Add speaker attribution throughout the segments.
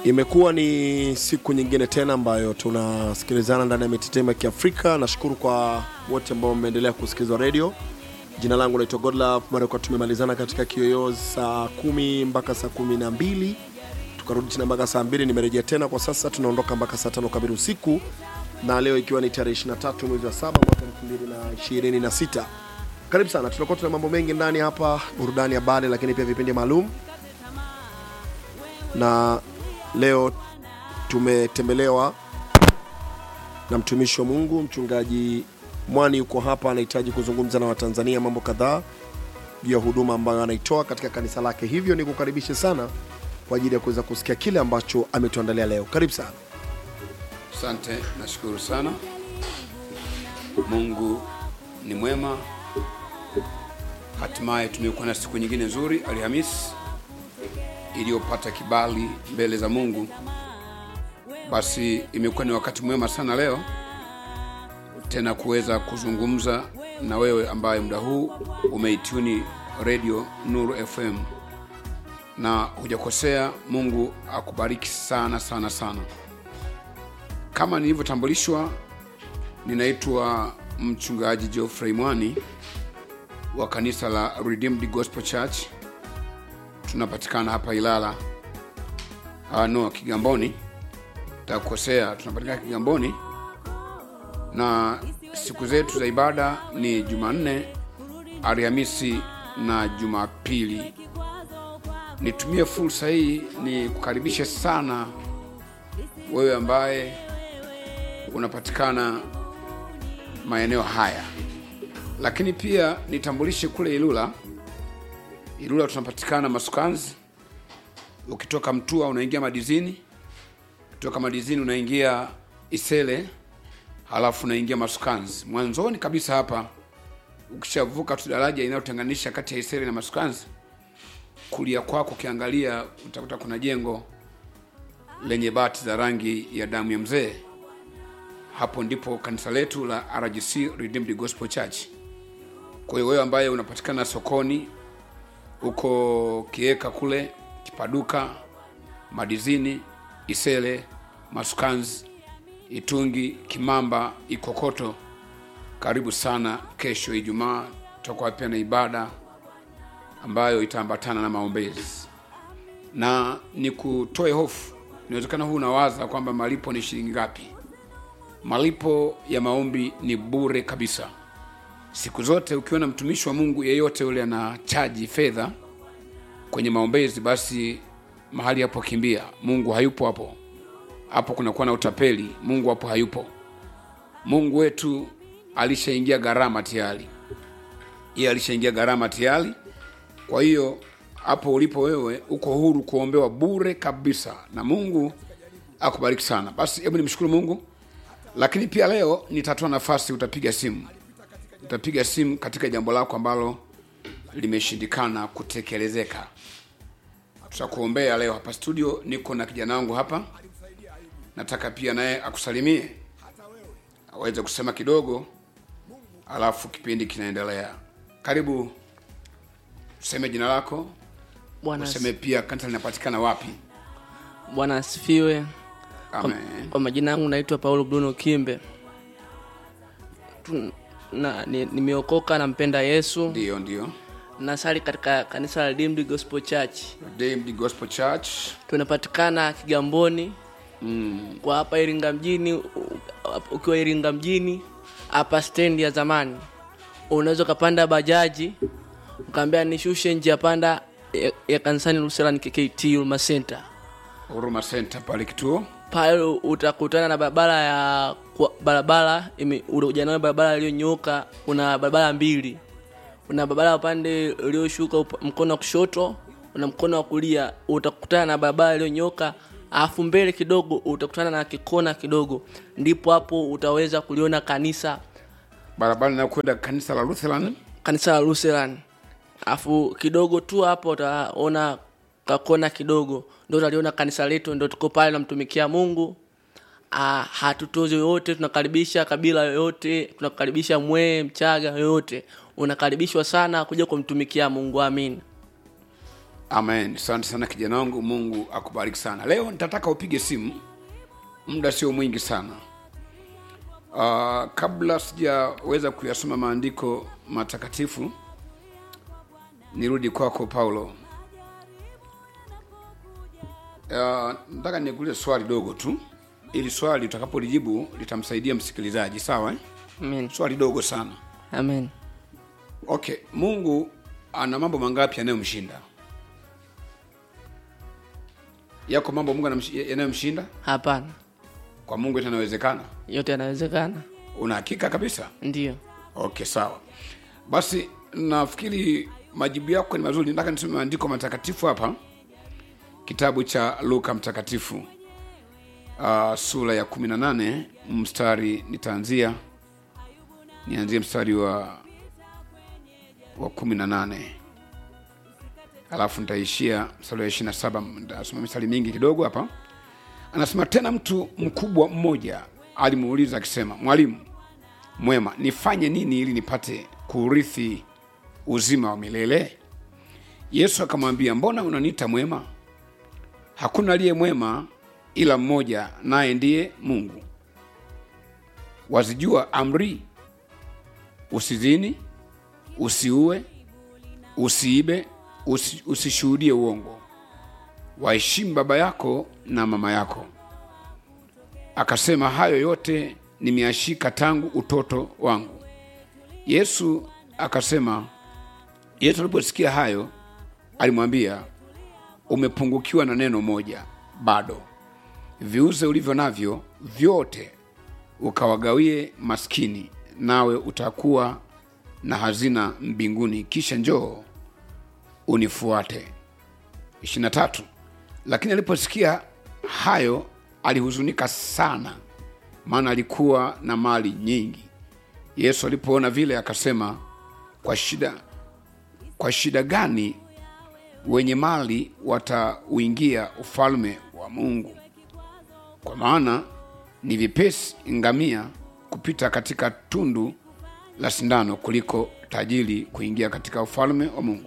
Speaker 1: Imekuwa ni siku nyingine tena ambayo tunasikilizana ndani ya mitetemo ya Kiafrika. Nashukuru kwa wote ambao mmeendelea kusikiliza redio. Jina langu naitwa Godlove. Mara kwa tumemalizana katika kiyoyozi saa kumi mpaka saa kumi na mbili tukarudi tena mpaka saa mbili. Nimerejea tena kwa sasa, tunaondoka mpaka saa tano kamili usiku, na leo ikiwa ni tarehe 23 mwezi wa saba mwaka 2026. Karibu sana, tutakuwa tuna mambo mengi ndani hapa, burudani, habari, lakini pia vipindi maalum na leo tumetembelewa na mtumishi wa Mungu mchungaji Mwani yuko hapa, anahitaji kuzungumza na Watanzania mambo kadhaa juu ya huduma ambayo anaitoa katika kanisa lake. Hivyo ni kukaribishe sana kwa ajili ya kuweza kusikia kile ambacho ametuandalia leo. Karibu sana.
Speaker 2: Asante, nashukuru sana. Mungu ni mwema. Hatimaye tumekuwa na siku nyingine nzuri, Alhamisi iliyopata kibali mbele za Mungu. Basi imekuwa ni wakati mwema sana leo tena kuweza kuzungumza na wewe ambaye muda huu umeituni radio Nuru FM, na hujakosea. Mungu akubariki sana sana sana. Kama nilivyotambulishwa, ninaitwa mchungaji Geoffrey Mwani wa kanisa la Redeemed Gospel Church. Tunapatikana hapa Ilala, ah, no Kigamboni, takukosea, tunapatikana Kigamboni, na siku zetu za ibada ni Jumanne, Alhamisi na Jumapili. Nitumie fursa hii ni kukaribisha sana wewe ambaye unapatikana maeneo haya, lakini pia nitambulishe kule Ilula. Ilula tunapatikana Masukanzi. Ukitoka Mtua unaingia Madizini, kutoka Madizini unaingia Isele, halafu unaingia Masukanzi. Mwanzoni kabisa hapa, ukishavuka tu daraja inayotenganisha kati ya Isele na Masukanzi, kulia kwako ukiangalia utakuta kuna jengo lenye bati za rangi ya damu ya mzee. Hapo ndipo kanisa letu la RGC Redeemed Gospel Church. Kwa hiyo wewe ambaye unapatikana sokoni uko Kieka kule Kipaduka, Madizini, Isele, Masukanzi, Itungi, Kimamba, Ikokoto, karibu sana. Kesho Ijumaa tutakuwa pia na ibada ambayo itaambatana na maombezi, na ni kutoe hofu. Inawezekana huu unawaza kwamba malipo ni shilingi ngapi? Malipo ya maombi ni bure kabisa. Siku zote ukiona mtumishi wa Mungu yeyote yule ana chaji fedha kwenye maombezi, basi mahali hapo kimbia. Mungu hayupo hapo, hapo kunakuwa na utapeli. Mungu hapo hayupo. Mungu wetu alishaingia gharama tayari, yeye alishaingia gharama tayari. Kwa hiyo hapo ulipo wewe uko huru kuombewa bure kabisa, na Mungu akubariki sana. Basi hebu nimshukuru Mungu, lakini pia leo nitatoa nafasi, utapiga simu utapiga simu katika jambo lako ambalo limeshindikana kutekelezeka. Tutakuombea leo hapa studio. Niko na kijana wangu hapa, nataka pia naye akusalimie aweze kusema kidogo, alafu kipindi kinaendelea. Karibu, useme jina lako,
Speaker 3: Bwana
Speaker 2: useme pia kanisa linapatikana wapi.
Speaker 3: Bwana asifiwe. Kwa,
Speaker 2: Amen.
Speaker 3: kwa majina yangu naitwa Paulo Bruno Kimbe. Tu- na- ni- Nimeokoka, nampenda Yesu,
Speaker 2: Ndio, ndio.
Speaker 3: nasali katika kanisa la Redeemed Gospel Church.
Speaker 2: Redeemed Gospel Church.
Speaker 3: Tunapatikana Kigamboni
Speaker 2: Mm.
Speaker 3: kwa hapa Iringa mjini. u- Ukiwa Iringa mjini hapa stendi ya zamani, unaweza ukapanda bajaji ukaambia nishushe njia panda ya, ya kanisani Lutheran KKT Huruma Center.
Speaker 2: Huruma Center pale kituo.
Speaker 3: pale utakutana na barabara ya kwa- barabara ime- unakuja nayo barabara iliyonyooka. Kuna barabara mbili, kuna barabara ya upande ulioshuka up- mkono wa kushoto na mkono wa kulia, utakutana na barabara iliyonyooka, alafu mbele kidogo utakutana na kikona kidogo, ndipo hapo utaweza kuliona kanisa
Speaker 2: Barabara inayokwenda kanisa la Lutheran.
Speaker 3: kanisa la Lutheran. Alafu kidogo tu hapo utaona kakona kidogo, ndio utaliona kanisa letu, ndio tuko pale namtumikia Mungu. Ah, hatutozi yoyote, tunakaribisha kabila yoyote, tunakaribisha Mwee, Mchaga yoyote, unakaribishwa sana kuja kumtumikia Mungu. Amin.
Speaker 2: amen asante sana kijana wangu mungu akubariki sana leo nitataka upige simu muda sio mwingi sana uh, kabla sijaweza kuyasoma maandiko matakatifu nirudi kwako paulo uh, nataka nikuulize swali dogo tu ili swali utakapolijibu litamsaidia msikilizaji sawa eh?
Speaker 3: amen
Speaker 2: swali dogo sana
Speaker 3: amen
Speaker 2: okay mungu ana mambo mangapi yanayomshinda yako mambo mungu anamshi- yanayomshinda
Speaker 3: hapana
Speaker 2: kwa mungu yote yanawezekana
Speaker 3: yote yanawezekana
Speaker 2: una hakika kabisa
Speaker 3: ndiyo
Speaker 2: okay sawa basi nafikiri majibu yako ni mazuri nataka nisome maandiko matakatifu hapa kitabu cha luka mtakatifu uh, sura ya 18 mstari nitaanzia nianzie mstari wa wa 18 alafu nitaishia mstari wa 27 nitasoma mistari mingi kidogo hapa anasema tena mtu mkubwa mmoja alimuuliza akisema mwalimu mwema nifanye nini ili nipate kuurithi uzima wa milele yesu akamwambia mbona unaniita mwema hakuna aliye mwema ila mmoja naye ndiye mungu wazijua amri usizini usiue usiibe usi, usishuhudie uongo waheshimu baba yako na mama yako akasema hayo yote nimeashika tangu utoto wangu yesu akasema yesu aliposikia hayo alimwambia umepungukiwa na neno moja bado viuze ulivyo navyo vyote ukawagawie maskini nawe utakuwa na hazina mbinguni kisha njoo unifuate 23 lakini aliposikia hayo alihuzunika sana maana alikuwa na mali nyingi yesu alipoona vile akasema kwa shida kwa shida gani wenye mali watauingia ufalme wa mungu kwa maana ni vipesi ngamia kupita katika tundu la sindano kuliko tajiri kuingia katika ufalme wa mungu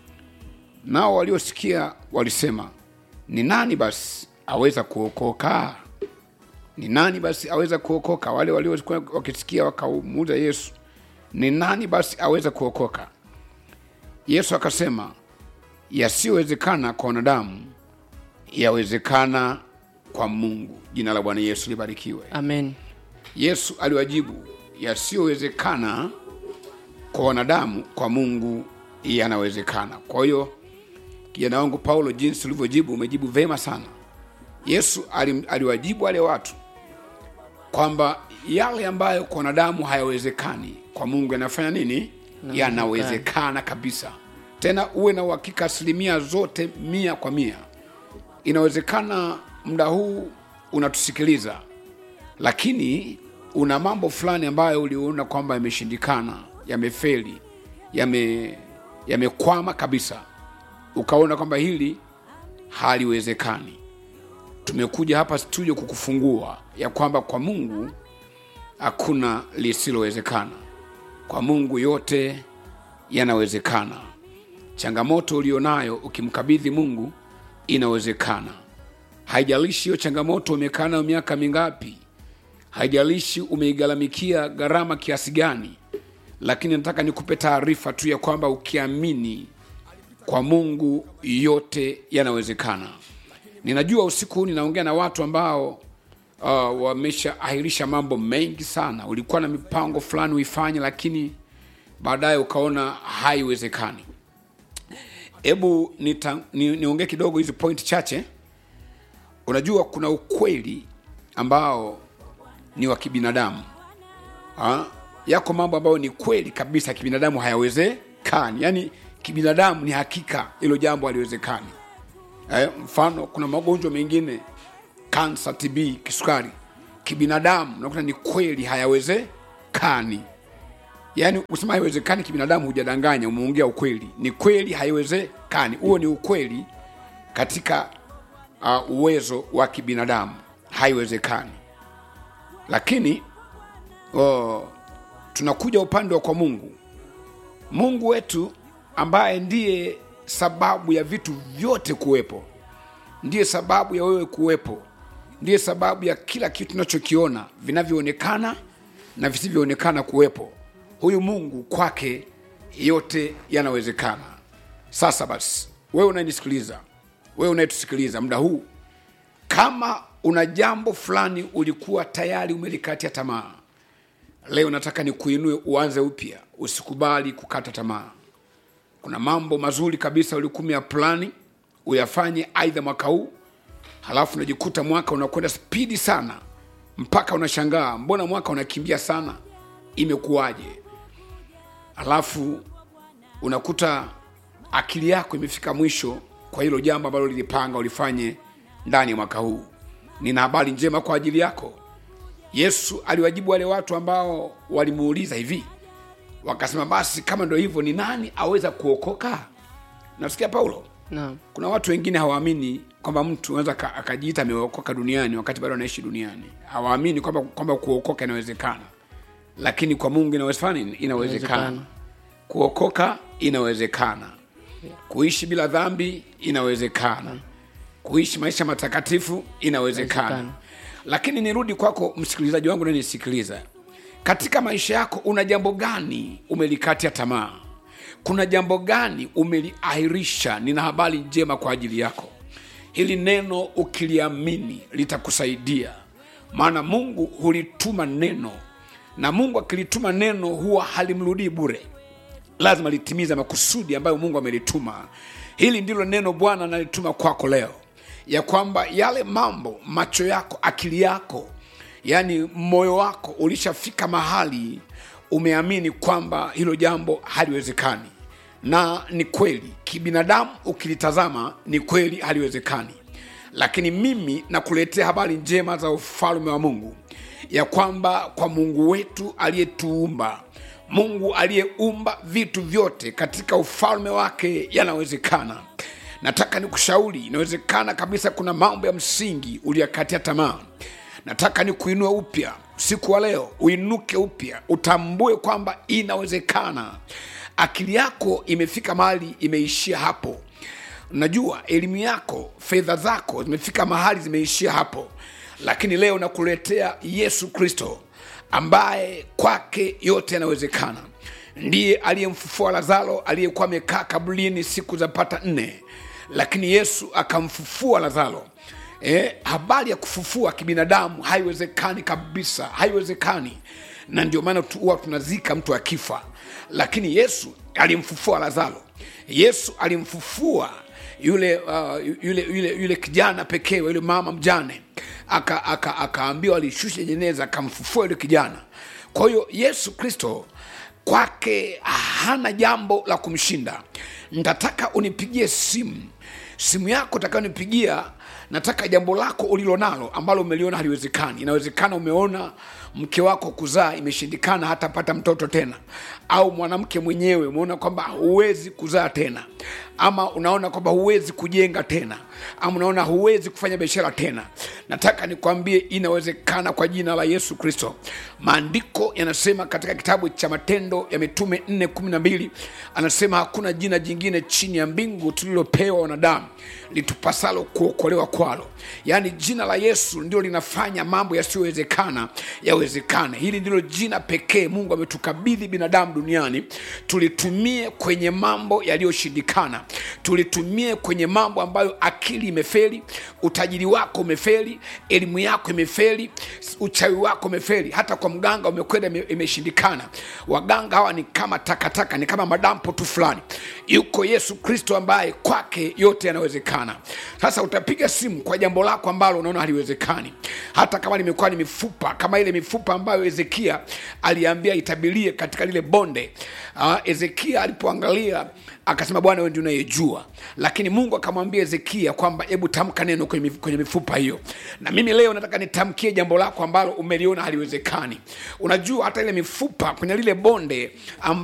Speaker 2: nao waliosikia walisema ni nani basi aweza kuokoka ni nani basi aweza kuokoka wale waliokuwa wakisikia wakamuuza yesu ni nani basi aweza kuokoka yesu akasema yasiyowezekana kwa wanadamu yawezekana kwa mungu jina la bwana yesu libarikiwe
Speaker 3: amen
Speaker 2: yesu aliwajibu yasiyowezekana kwa wanadamu kwa mungu yanawezekana kwa hiyo kijana wangu paulo jinsi ulivyojibu umejibu vema sana yesu alim- aliwajibu wale watu kwamba yale ambayo kwa wanadamu hayawezekani kwa mungu yanafanya nini yanawezekana kabisa tena uwe na uhakika asilimia zote mia kwa mia inawezekana muda huu unatusikiliza lakini una mambo fulani ambayo uliona kwamba yameshindikana yamefeli yame yamekwama kabisa ukaona kwamba hili haliwezekani tumekuja hapa studio kukufungua ya kwamba kwa mungu hakuna lisilowezekana kwa mungu yote yanawezekana changamoto ulionayo ukimkabidhi mungu inawezekana haijalishi hiyo changamoto umekaa nayo miaka mingapi haijalishi umeigharamikia gharama kiasi gani lakini nataka nikupe taarifa tu ya kwamba ukiamini kwa mungu yote yanawezekana ninajua usiku huu ninaongea na watu ambao uh, wameshaahirisha mambo mengi sana ulikuwa na mipango fulani uifanye lakini baadaye ukaona haiwezekani hebu nita- ni- niongee kidogo hizi point chache unajua kuna ukweli ambao ni wa kibinadamu ha? yako mambo ambayo ni kweli kabisa kibinadamu hayawezekani yaani kibinadamu ni hakika hilo jambo haliwezekani eh, mfano kuna magonjwa mengine kansa tb kisukari kibinadamu nakuta ni kweli hayawezekani yaani kusema haiwezekani kibinadamu hujadanganya umeongea ukweli ni kweli haiwezekani huo ni ukweli katika uh, uwezo wa kibinadamu haiwezekani lakini uh, tunakuja upande wa kwa mungu mungu wetu ambaye ndiye sababu ya vitu vyote kuwepo ndiye sababu ya wewe kuwepo ndiye sababu ya kila kitu tunachokiona vinavyoonekana na visivyoonekana kuwepo huyu mungu kwake yote yanawezekana sasa basi wewe unanisikiliza wewe unayetusikiliza muda huu kama una jambo fulani ulikuwa tayari umelikatia tamaa leo nataka nikuinue uanze upya usikubali kukata tamaa kuna mambo mazuri kabisa ulikumia plani uyafanye aidha mwaka huu halafu unajikuta mwaka unakwenda spidi sana mpaka unashangaa mbona mwaka unakimbia sana imekuwaje halafu unakuta akili yako imefika mwisho kwa hilo jambo ambalo lilipanga ulifanye ndani ya mwaka huu nina habari njema kwa ajili yako yesu aliwajibu wale watu ambao walimuuliza hivi wakasema basi kama ndo hivyo ni nani aweza kuokoka nasikia paulo
Speaker 3: naam
Speaker 2: kuna watu wengine hawaamini kwamba mtu anaweza aka- akajiita ameokoka duniani wakati bado anaishi duniani hawaamini kwamba kwamba kuokoka inawezekana lakini kwa mungu inawezekana inawezekana
Speaker 3: Inawezekana.
Speaker 2: kuokoka inawezekana kuishi bila dhambi inawezekana kuishi maisha matakatifu inawezekana
Speaker 3: Inawezekana.
Speaker 2: lakini nirudi kwako msikilizaji wangu nanisikiliza katika maisha yako una jambo gani umelikatia tamaa kuna jambo gani umeliahirisha nina habari njema kwa ajili yako hili neno ukiliamini litakusaidia maana mungu hulituma neno na mungu akilituma neno huwa halimrudii bure lazima litimize makusudi ambayo mungu amelituma hili ndilo neno bwana analituma kwako leo ya kwamba yale mambo macho yako akili yako yaani moyo wako ulishafika mahali umeamini kwamba hilo jambo haliwezekani na ni kweli kibinadamu ukilitazama ni kweli haliwezekani lakini mimi nakuletea habari njema za ufalme wa mungu ya kwamba kwa mungu wetu aliyetuumba mungu aliyeumba vitu vyote katika ufalme wake yanawezekana nataka nikushauri inawezekana kabisa kuna mambo ya msingi uliyakatia tamaa nataka ni kuinua upya siku wa leo uinuke upya utambue kwamba inawezekana akili yako imefika mahali imeishia hapo najua elimu yako fedha zako zimefika mahali zimeishia hapo lakini leo nakuletea yesu kristo ambaye kwake yote yanawezekana ndiye aliyemfufua lazaro aliyekuwa amekaa kaburini siku za pata nne lakini yesu akamfufua lazaro eh, habari ya kufufua kibinadamu haiwezekani kabisa haiwezekani na ndio maana tu- huwa tunazika mtu akifa lakini yesu alimfufua lazaro yesu alimfufua yule, uh, yule, yule, yule kijana pekee yule mama mjane akaambiwa aka, akaambiwa alishushe jeneza akamfufua yule kijana kwa hiyo yesu kristo kwake hana jambo la kumshinda ntataka unipigie simu simu yako utakayonipigia nataka jambo lako ulilonalo ambalo umeliona haliwezekani inawezekana umeona mke wako kuzaa imeshindikana hatapata mtoto tena au mwanamke mwenyewe umeona kwamba huwezi kuzaa tena ama unaona kwamba huwezi kujenga tena ama unaona huwezi kufanya biashara tena nataka nikwambie inawezekana kwa jina la yesu kristo maandiko yanasema katika kitabu cha matendo ya mitume 412 anasema hakuna jina jingine chini ya mbingu tulilopewa wanadamu litupasalo kuokolewa kwalo yaani jina la yesu ndio linafanya mambo yasiyowezekana yawezekane hili ndilo jina pekee mungu ametukabidhi binadamu duniani tulitumie kwenye mambo yaliyoshindikana tulitumie kwenye mambo ambayo akili imefeli utajiri wako umefeli elimu yako imefeli uchawi wako umefeli hata kwa mganga umekwenda ime- imeshindikana waganga hawa ni kama takataka ni kama madampo tu fulani yuko yesu kristo ambaye kwake yote yanawezekana sasa utapiga simu kwa jambo lako ambalo unaona haliwezekani hata kama limekuwa ni mifupa kama ile mifupa ambayo hezekia aliambia itabilie katika lile bonde uh, hezekia alipoangalia akasema bwana wewe ndio unayejua lakini mungu akamwambia hezekia kwamba hebu tamka neno kwenye mif- kwenye mifupa hiyo na mimi leo nataka nitamkie jambo lako ambalo umeliona haliwezekani unajua hata ile mifupa kwenye lile bonde amb